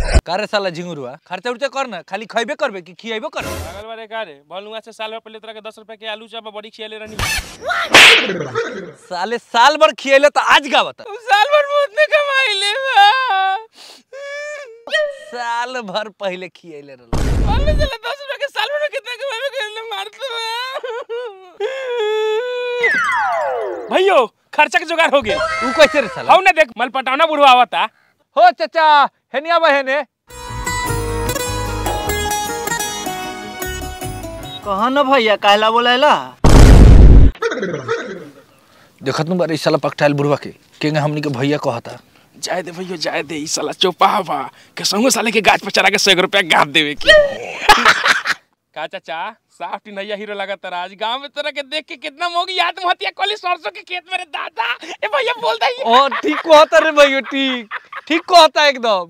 कारे साला झिंगुरुआ खर्चा उर्चा कर ना खाली खइबे करबे कि खियेबे करबे पागल बारे का रे भलुआ से साल भर पहले तोरा के दस रुपए के आलू चाप बड़ी खियाले रहनी साले साल भर खियले तो आज गावत साल भर में उतने कमाइले साल भर पहले खियले रहल बोलने चला दस रुपए के साल भर में कितना कमाइबे करले मारते भैयो खर्चा के जुगाड़ हो गया तू कैसे रे साला हौ ना देख मल पटावना बुढ़वा आवता हो चाचा हेनिया बहने कहा न भैया काहला बोलेला देखत नु बारे इ साला पकटाइल बुढ़वा के केंगे हमनी के भैया कहता जाए दे भैयो जाए दे ई साला चौपावा के संगो साले के गाछ पर चढ़ा के 100 रुपया गाप देवे की का चाचा साफ नैया हीरो लगा तारा आज गांव में तोरा के देख के कितना मोग याद महतिया कोली सरसों के खेत में रे दादा ए भैया बोल दई ओ ठीक कहता रे भैया ठीक ठीक कहता एकदम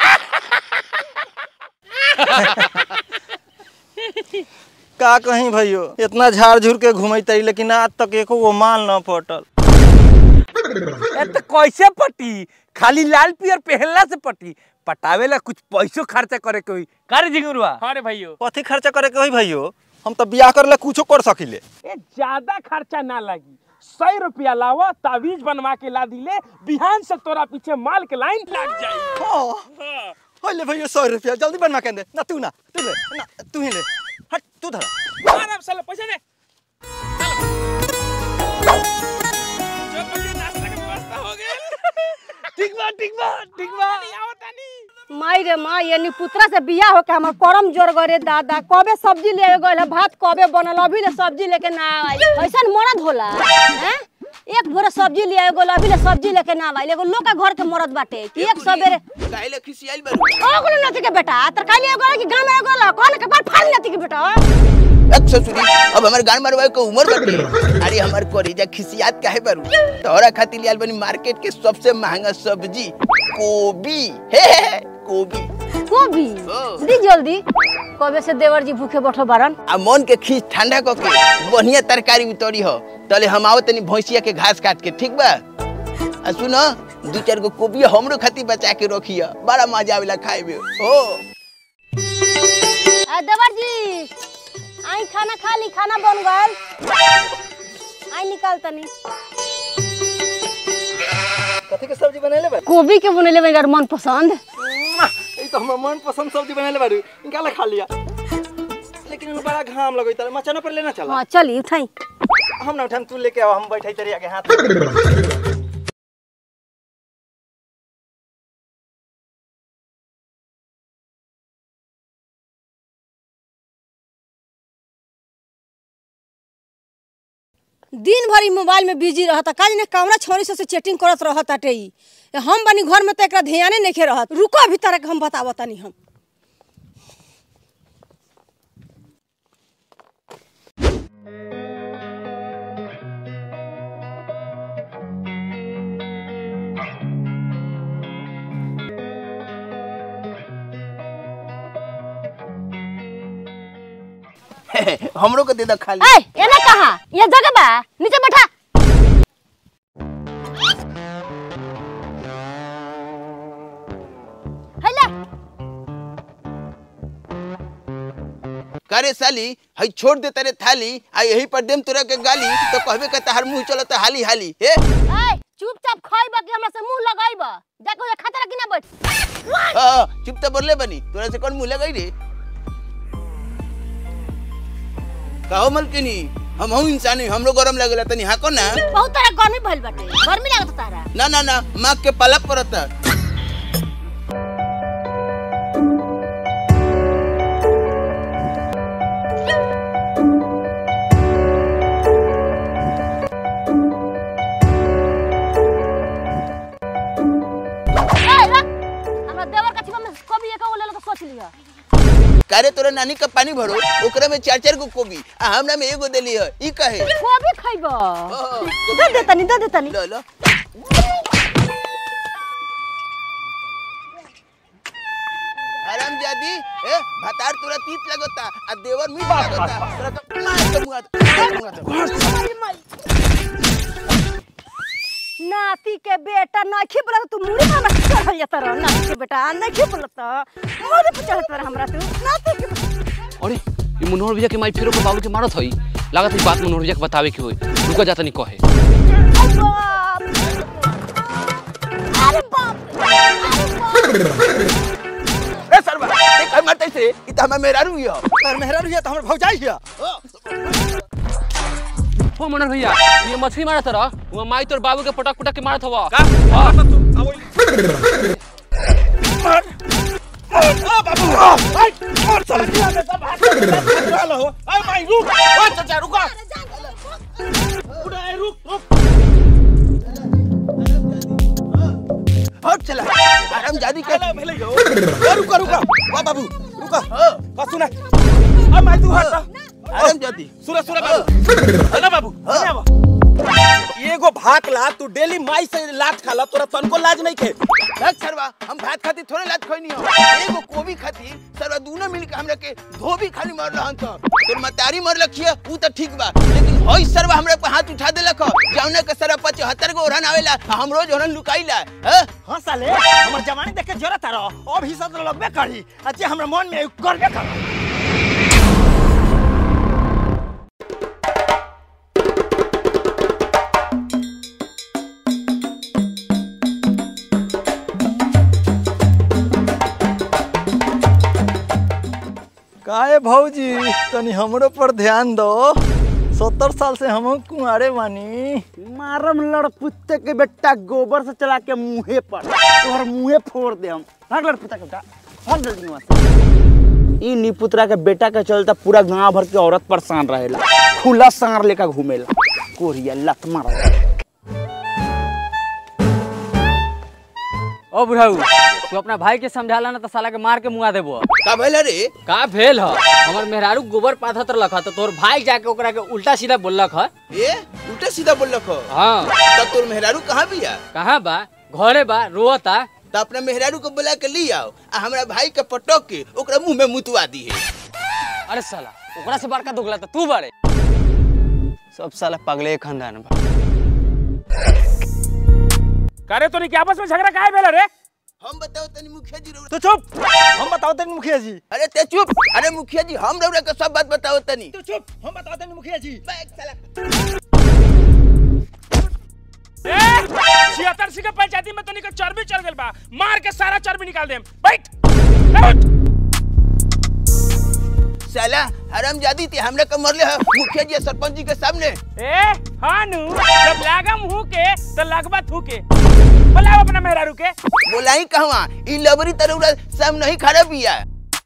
का कहीं भैयो इतना झाड़ झूर के घूमैते लेकिन आज तक एको गो माल न पटल ए तो कैसे पटी खाली लाल पियर पहनला से पटी पटावेला कुछ पैसो खर्चा करे के होई कारे झिंगुरुआ हां रे भैयो कथी खर्चा करे के होई भैयो हम तो बियाह करे ला कुछो कर सकिले ए ज्यादा खर्चा ना लगी सौ रुपया लावा तावीज बनवा के ला दिले बिहान से तोरा पीछे माल के लाइन लग जाई हाँ। ले भैया सौ रुपया जल्दी बनवा के दे ना तू ना तू ले ना तू ही ले हट तू धर आराम से लो, पैसे दे चलो। जो बच्चे नाश्ता के व्यवस्था हो गई ठीक बा ठीक बा ठीक बा आवता नहीं माई रे माँ ये पुत्रा से बियाह होके हमर करम जोर गरे दादा कबे सब्जी ले गए है भात कबे बनल अभी ले सब्जी लेके ना आई ऐसा मरद होला हैं एक भोरे सब्जी ले गए अभी ले सब्जी लेके ना आई एगो लोग के घर के मरद बाटे कि एक सबेरे काहे खिसियाइल बारू ओगलो नथी के बेटा तरकारी एगो कि गांव में एगो ला कौन के बाल फाड़ नथी के बेटा एक ससुरी अब हमर गान मारवाए के उम्र बाटे अरे हमर कोरीजा खिसियात काहे बारू तोरा खातिर लियाल बनी मार्केट के सबसे महंगा सब्जी कोबी हे हे, हे, कोबी गोभी हाँ। दी जल्दी कबे से देवर जी भूखे बैठो बारन आ मन के खींच ठंडा क के बढ़िया तरकारी उतरी हो तले हम आओ तनी भैंसिया के घास काट के ठीक बा आ सुन दू चार गो कोबी हमरो खातिर बचा के रखिया बड़ा मजा आवेला खाए में हो आ देवर जी आई खाना खा ली खाना बन गल आई निकाल तनी कथी के सब्जी बनैले बा गोभी के बनेले मेरा मन पसंद ई तो हमर मन पसंद सब्जी बनैले बारू निकाल खा लिया लेकिन इनमें बड़ा घाम लगई तारे मचाना पर लेना चला हाँ चली उठाई हम ना उठाम तू लेके आओ हम बैठाई तेरे आगे हाथ दिन भर ई मोबाइल में बिजी रहता काज ने कमरा छोरी से चैटिंग करत रहत ताटे ई हम बनी घर में तो एकरा ध्याने नहीं रहत रुको अभी तरह के हम बतावत तनी हम हमरो के दे द खाली ए ये ना कहा ये जगह बा नीचे बैठा हैला करे साली हई छोड़ दे तेरे थाली आ यही पर देम तोरा के गाली तो कहबे के तहार मुंह चलत हाली हाली हे ए चुपचाप खाइबा कि हमरा से मुंह लगाइबा जाके ओजा खतरा कि ना बैठ हाँ, चुप तो बोले बनी तोरा से कौन मुंह लगाई रे कहो मलकिनी हम हूँ इंसान ही हमरो गरम लगेला तनी हाँ को ना बहुत तरह गर्मी भइल बाटे गर्मी लागत तारा ना ना ना माँ के पालक पड़ता ए रख हमरा देवर का छिपा में कभी एक ले लो तो सोच लिया कारे तोरा नानी का पानी भरो ओकरा में चार चार गो कोबी आ हमरा में एगो देली है ई कहे कभी खाइबा हाँ, दे दे तनी दे दे तनी लो लो हराम जादी ए भतार तोरा तीत लगता आ देवर मीठ लगता तोरा तो मार के मुआ मार के मुआ तो। नाती के बेटा नखी बोलत तू मुड़ी में हमरा चढ़ल जाता रह नाती के बेटा नखी बोलत मुड़ी पे चढ़त रह हमरा तू नाती के बेटा अरे ये मनोहर भैया के माई फिर बाबू के मारत हई लागत है बात मनोहर भैया के बतावे के होई रुका जाता नहीं कहे अरे बाप अरे बाप अरे बाप ए सरवा देख हम मरते से इ त हम मेहरारू हियो और मेहरा रुइया तो हमर भौजाई हिया हो मनोहर भैया ये मछली मारत रह वो माई तोर बाबू के पटक पटक के मारत हवा हट चला आराम जादी के रुका रुका वाह बाबू रुका बस सुना अब मैं तू हट आराम जादी सुना सुना बाबू है ना बाबू है ना एगो भात ला तू डेली माई से लात खाला तोरा तनको लाज नहीं खे देख सरवा हम भात खाती थोड़े लात खोई नहीं हो एगो कोबी खाती सरवा दोनों मिल के हमरा के धोबी खाली मार रहन त तोर मतारी मर लखिए ऊ त ठीक बा लेकिन होई सरवा हमरा पे हाथ उठा देलक हो जौना के सरवा 75 गो ओरहन आवेला आ हम रोज ओरहन लुकाइला हैं हाँ साले हमर जवानी देख के जरत रह अब ही सब लगबे करी अच्छा हमरा मन में करबे कर काहे भौजी तनी हमरो पर ध्यान दो सत्तर साल से हम कुंवारे बानी मारम लड़पुत्ते के बेटा गोबर से चला के मुंहे पर तोहर मुंहे फोड़ दे हम भाग लड़पुत्ता के बेटा भाग जल्दी वहाँ से ई निपुत्रा के बेटा के चलता पूरा गांव भर के औरत परेशान रहेला खुला सांर लेकर घूमेला कोरिया लत मारा ओ बुढ़ाऊ तू अपना भाई के समझाला ना तो साला के मार के मुआ देबो का भइल रे का भेल ह हमर मेहरारू गोबर पाथत रहलक ह तो तोर भाई जाके ओकरा के उल्टा सीधा बोललक ह ए उल्टा सीधा बोललक हो हाँ तब तोर मेहरारू कहाँ बिया कहाँ बा घरे बा रोता त अपना मेहरारू को बुला के ली आओ आ हमरा भाई के पटक के ओकरा मुंह में मुतवा दी है अरे साला ओकरा से बड़का दुगला तो तू बारे सब साला पगले खानदान बा करे तो नहीं क्या आपस में झगड़ा काहे भेल रे हम बताओ तनी मुखिया जी रउरा तो चुप हम बताओ तनी मुखिया जी अरे ते चुप अरे मुखिया जी हम रउरा के सब बात बताओ तनी तो चुप हम बताओ तनी मुखिया जी बैग साला ए छिहत्तर सी के पंचायती में तनिक चर्बी चढ़ गेल बा मार के सारा चर्बी निकाल देम बैठ बैठ साला हराम जादी ते हमरा के मरले है मुखिया जी और सरपंच जी के सामने ए हानू जब लागा मुंह के तो लगबा थू के बुलाओ अपना मेहरारू के बोलाई कहवा ई लबरी तरउरा साम नहीं खड़ा बिया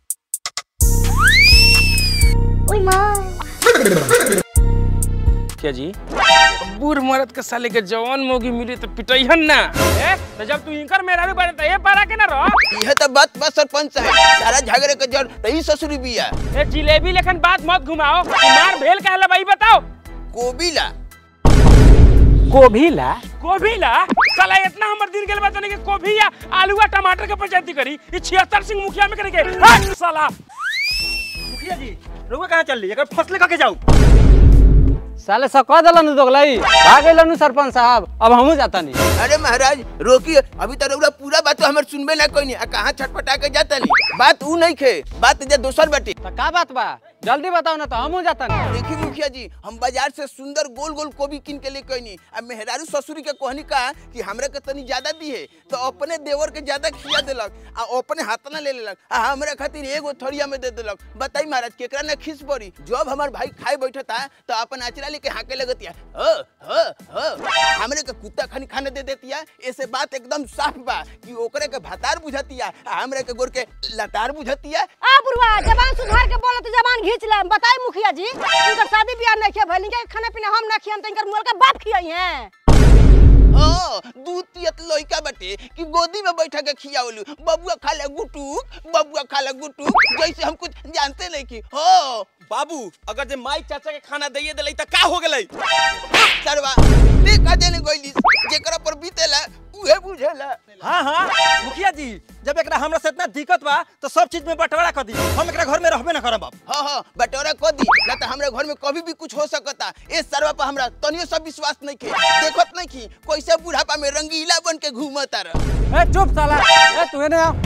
क्या जी बूढ़ मरद के साले के जवान मोगी मिली तो पिटैहन ना ए तो जब तू इनकर मेहरारू बने तो ए पारा के ना रह यह तो बात बस सरपंच साहब सारा झगड़े के जड़ तही ससुरी बिया ए जिलेबी लेखन बात मत घुमाओ कि मार भेल काहे ला भाई बताओ कोबिला कोभिला कोभिला साला इतना हमर दिन गेल बा तने के कोभी या आलू या टमाटर के पंचायती करी ई 76 सिंह मुखिया में करे के हट साला मुखिया जी रुको कहाँ चल रही अगर फसले करके जाऊ साले सब कह दिलन दोगलाई भाग गइलन सरपंच साहब अब हमहू जाता नहीं अरे महाराज रोकिए अभी तो रउरा पूरा बात तो हमर सुनबे ना कोई नहीं आ कहाँ छटपटा के जाता नहीं बात ऊ नहीं खे बात जे दोसर बाटे तो का बात बा जल्दी बताओ ना तो हमहू जाता नहीं देखी मुखिया जी हम बाजार से सुंदर गोल गोल कोबी किन के लेके आनी अब मेहरारू ससुरी के कहनी का कि हमरा के तनी ज्यादा दी है तो अपने देवर के ज्यादा खिया देलक आ अपने हाथ ना ले लेलक आ हमरा खातिर एगो थरिया में दे देलक बताई महाराज केकरा ना खिस पड़ी जब हमार भाई खाए बैठता तो अपन आचरा लेके हाके लगतिया ह ह ह हमरे के कुत्ता खानी खाने दे देतिया ऐसे बात एकदम साफ बा कि ओकरे के भातार बुझतिया आ हमरे के गोर के लतार बुझतिया आ बुढ़वा जबान सुधार के बोलो तो जबान घींच ले बताई मुखिया जी इनकर शादी ब्याह नहीं किया भइल इनके खाना पीना हम ना खियन तो इनकर मोल के बाप खियाई हैं हाँ दूध पियत लइका बाटे कि गोदी में बैठा के खियावलू बबुआ खा ले गुटुक बबुआ खा ले गुटुक जैसे हम कुछ जानते नहीं कि हो बाबू अगर जे माई चाचा के खाना दैए दिलै त का हो गेलै सरवा ते काजे ने गइली जेकरा पर बीतेला उहे बुझेला हाँ हाँ मुखिया जी जब एकरा हमरा से इतना दिक्कत बा तो सब चीज में बंटवारा कर दी हम एकरा घर में रहबे ना करब बाबू हाँ हाँ बटोरा को दी ना तो हमरा घर में कभी भी कुछ हो सकता ए सरवा पर हमरा तनियो सब विश्वास नहीं के देखत नहीं की कैसे बुढ़ापा में रंगीला बन के घूमता रह ए चुप साला ए तू एने आओ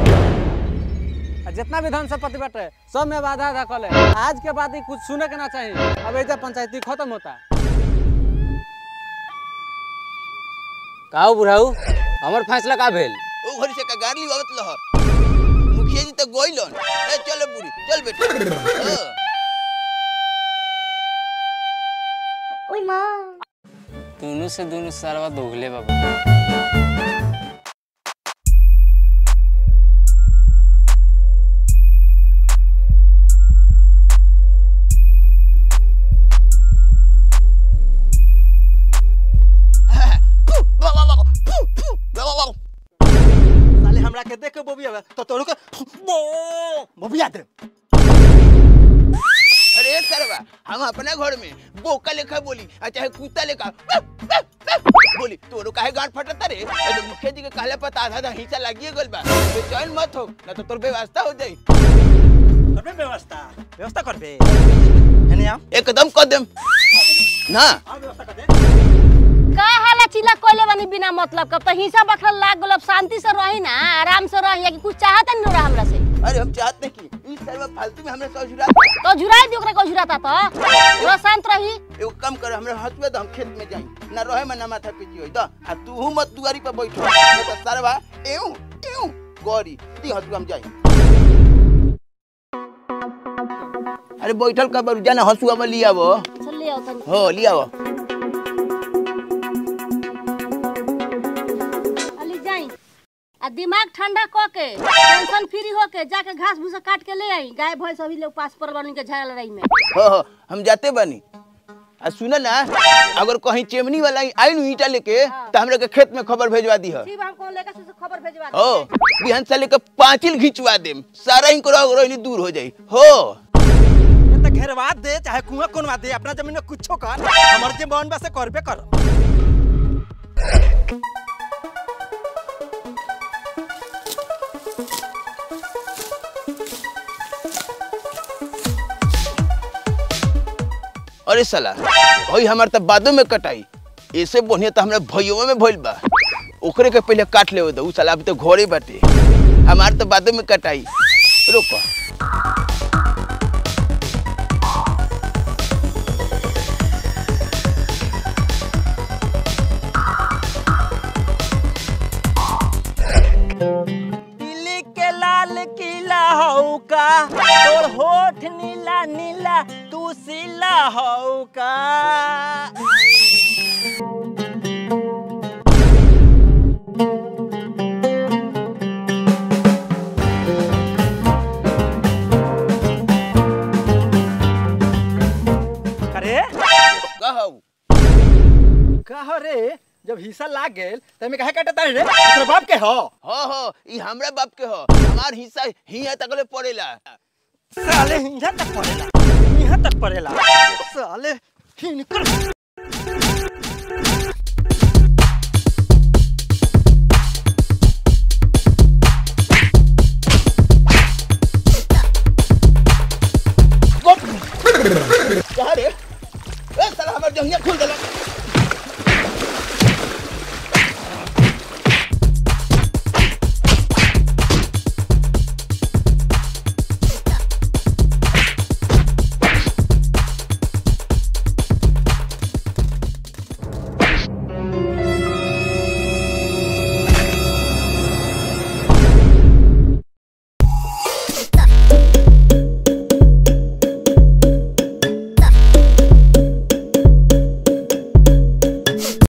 आ जितना भी धन संपत्ति बाटे सब में आधा आधा कर ले आज के बाद ही कुछ सुने के ना चाहिए अब ऐसा पंचायती खत्म होता काऊ बुढ़ाऊ हमर फैसला का भेल ओ घर से का गाड़ी आवत लह मुखिया जी तो गोइलन ए चलो बुढ़ी चल बेटा हाँ। दोनों से दोनों सरवा दोगले बाबू फू, वाह, वाह, वाह, फू, फू, वाह, वाह, वाह। साले हमरा के देख के बोबिया बा, तो तोरो के बो बोबिया दे अरे सरवा हम अपने घर में बोका लेखा बोली आ चाहे कुत्ता लेखा बोली तोरो काहे गांड फटता रे ए तो मुखिया जी के कहले पता आधा आधा हिस्सा लागिए गल बा बेचैन मत हो ना तो तोर व्यवस्था हो जाई करबे व्यवस्था व्यवस्था करबे हेने आओ एकदम कदम ना आओ व्यवस्था कर दे का हाला चिल्ला कोइले बनी बिना मतलब कब तो हिस्सा बखरा लाग गेल अब शांति से रही ना आराम से रही कि कुछ चाहत नहीं रहा हमरा से अरे हम चाहते कि इस सर्व फालतू में हमने सब जुड़ा तो झुराई दी ओकरा को झुराता तो पूरा शांत रही एगो काम कर हमरा हसुआ तो हम खेत में जाई ना रहे में ना माथा पीटी होई द आ तू मत दुआरी पर बैठो ना तो सरवा एऊ एऊ गौरी दी हसुआ हम जाई अरे बैठल का बारू जाना हसुआ में लिया वो चल ले आओ तनी हो लिया वो अली जाई आ दिमाग ठंडा क के टेंशन फ्री हो के जाके घास भूसा काट के ले आई गाय भैंस अभी लोग पास पर बन के झाड़ लड़ाई में हो हो हम जाते बनी आ सुन ना अगर कहीं चेमनी वाला आई नु ईटा लेके तो हमरा के खेत में खबर भेजवा दी है ठीक बा, हम कौन लेके से खबर भेजवा दे हो बिहान से लेके पांचिल खिंचवा देम सारा ही करो रोहिणी दूर हो जाई हो ये तो घेरवा दे चाहे कुआं कोनवा दे अपना जमीन में कुछो कर हमर जे मन बा से करबे कर अरे साला भाई हमार तो बादों में कटाई ऐसे बढ़िया तो हमरा भैयों में भइल बा ओकरे के पहले काट ले दो उ साला अभी तो घरे बाटे हमार तो बादों में कटाई रुको दिल्ली के लाल किला हौ का तोर होठ नीला नीला तू सिला हौ का अरे कहू कहो रे जब हिस्सा लाग गेल त में काहे काटता रे तेरे बाप के हो हो हो ई हमरा बाप के हो हमार हिस्सा हिया तकले पड़ेला साले यहाँ तक पड़ेला यहाँ तक पड़ेला साले हिनकर